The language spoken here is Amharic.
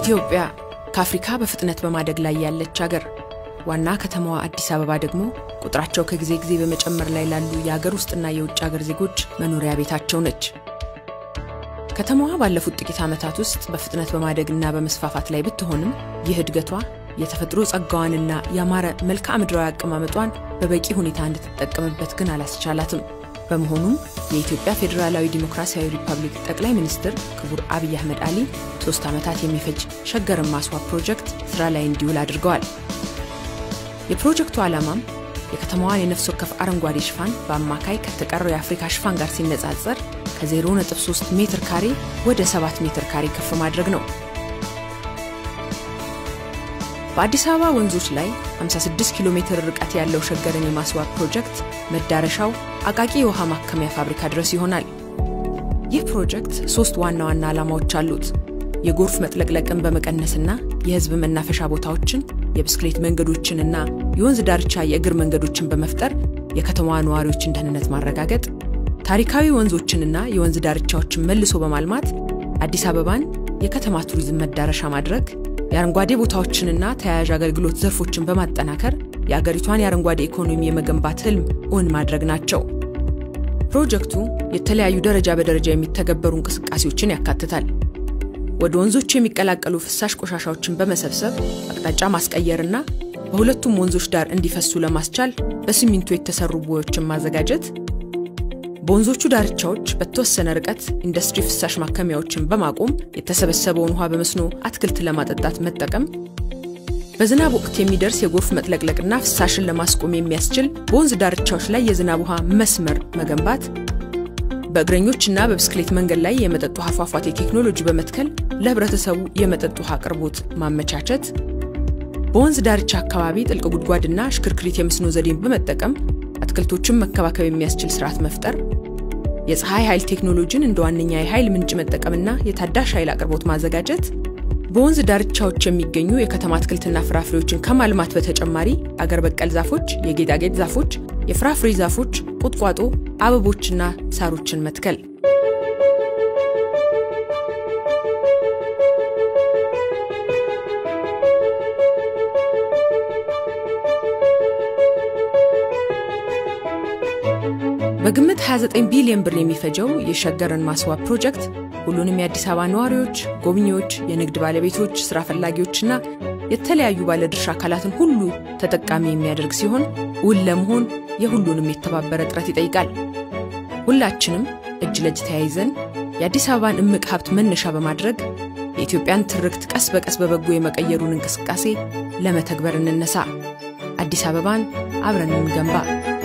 ኢትዮጵያ ከአፍሪካ በፍጥነት በማደግ ላይ ያለች አገር፣ ዋና ከተማዋ አዲስ አበባ ደግሞ ቁጥራቸው ከጊዜ ጊዜ በመጨመር ላይ ላሉ የአገር ውስጥና የውጭ አገር ዜጎች መኖሪያ ቤታቸው ነች። ከተማዋ ባለፉት ጥቂት ዓመታት ውስጥ በፍጥነት በማደግና በመስፋፋት ላይ ብትሆንም ይህ እድገቷ የተፈጥሮ ጸጋዋንና ያማረ መልክዓ ምድራዊ አቀማመጧን በበቂ ሁኔታ እንድትጠቀምበት ግን አላስቻላትም። በመሆኑም የኢትዮጵያ ፌዴራላዊ ዲሞክራሲያዊ ሪፐብሊክ ጠቅላይ ሚኒስትር ክቡር አብይ አህመድ አሊ ሶስት ዓመታት የሚፈጅ ሸገርን ማስዋብ ፕሮጀክት ስራ ላይ እንዲውል አድርገዋል። የፕሮጀክቱ ዓላማም የከተማዋን የነፍስ ወከፍ አረንጓዴ ሽፋን በአማካይ ከተቀረው የአፍሪካ ሽፋን ጋር ሲነጻጸር ከ0.3 ሜትር ካሬ ወደ 7 ሜትር ካሬ ከፍ ማድረግ ነው። በአዲስ አበባ ወንዞች ላይ 56 ኪሎ ሜትር ርቀት ያለው ሸገርን የማስዋብ ፕሮጀክት መዳረሻው አቃቂ የውሃ ማከሚያ ፋብሪካ ድረስ ይሆናል። ይህ ፕሮጀክት ሶስት ዋና ዋና ዓላማዎች አሉት። የጎርፍ መጥለቅለቅን በመቀነስና የሕዝብ መናፈሻ ቦታዎችን፣ የብስክሌት መንገዶችንና የወንዝ ዳርቻ የእግር መንገዶችን በመፍጠር የከተማዋ ነዋሪዎችን ደህንነት ማረጋገጥ፣ ታሪካዊ ወንዞችንና የወንዝ ዳርቻዎችን መልሶ በማልማት አዲስ አበባን የከተማ ቱሪዝም መዳረሻ ማድረግ የአረንጓዴ ቦታዎችንና ተያያዥ አገልግሎት ዘርፎችን በማጠናከር የአገሪቷን የአረንጓዴ ኢኮኖሚ የመገንባት ህልም እውን ማድረግ ናቸው። ፕሮጀክቱ የተለያዩ ደረጃ በደረጃ የሚተገበሩ እንቅስቃሴዎችን ያካትታል። ወደ ወንዞቹ የሚቀላቀሉ ፍሳሽ ቆሻሻዎችን በመሰብሰብ አቅጣጫ ማስቀየርና በሁለቱም ወንዞች ዳር እንዲፈሱ ለማስቻል በሲሚንቶ የተሰሩ ቦዮችን ማዘጋጀት በወንዞቹ ዳርቻዎች በተወሰነ ርቀት ኢንዱስትሪ ፍሳሽ ማከሚያዎችን በማቆም የተሰበሰበውን ውሃ በመስኖ አትክልት ለማጠጣት መጠቀም፣ በዝናብ ወቅት የሚደርስ የጎርፍ መጥለቅለቅና ፍሳሽን ለማስቆም የሚያስችል በወንዝ ዳርቻዎች ላይ የዝናብ ውሃ መስመር መገንባት፣ በእግረኞችና በብስክሌት መንገድ ላይ የመጠጥ ውሃ ፏፏቴ ቴክኖሎጂ በመትከል ለህብረተሰቡ የመጠጥ ውሃ አቅርቦት ማመቻቸት፣ በወንዝ ዳርቻ አካባቢ ጥልቅ ጉድጓድና ሽክርክሪት የመስኖ ዘዴን በመጠቀም አትክልቶችን መከባከብ የሚያስችል ስርዓት መፍጠር፣ የፀሐይ ኃይል ቴክኖሎጂን እንደ ዋነኛ የኃይል ምንጭ መጠቀምና የታዳሽ ኃይል አቅርቦት ማዘጋጀት፣ በወንዝ ዳርቻዎች የሚገኙ የከተማ አትክልትና ፍራፍሬዎችን ከማልማት በተጨማሪ አገር በቀል ዛፎች፣ የጌጣጌጥ ዛፎች፣ የፍራፍሬ ዛፎች፣ ቁጥቋጦ፣ አበቦችና ሳሮችን መትከል። በግምት 29 ቢሊዮን ብር የሚፈጀው የሸገርን ማስዋብ ፕሮጀክት ሁሉንም የአዲስ አበባ ነዋሪዎች፣ ጎብኚዎች፣ የንግድ ባለቤቶች፣ ስራ ፈላጊዎችና የተለያዩ ባለድርሻ አካላትን ሁሉ ተጠቃሚ የሚያደርግ ሲሆን እውን ለመሆን የሁሉንም የተባበረ ጥረት ይጠይቃል። ሁላችንም እጅ ለእጅ ተያይዘን የአዲስ አበባን እምቅ ሀብት መነሻ በማድረግ የኢትዮጵያን ትርክት ቀስ በቀስ በበጎ የመቀየሩን እንቅስቃሴ ለመተግበር እንነሳ። አዲስ አበባን አብረን እንገንባ።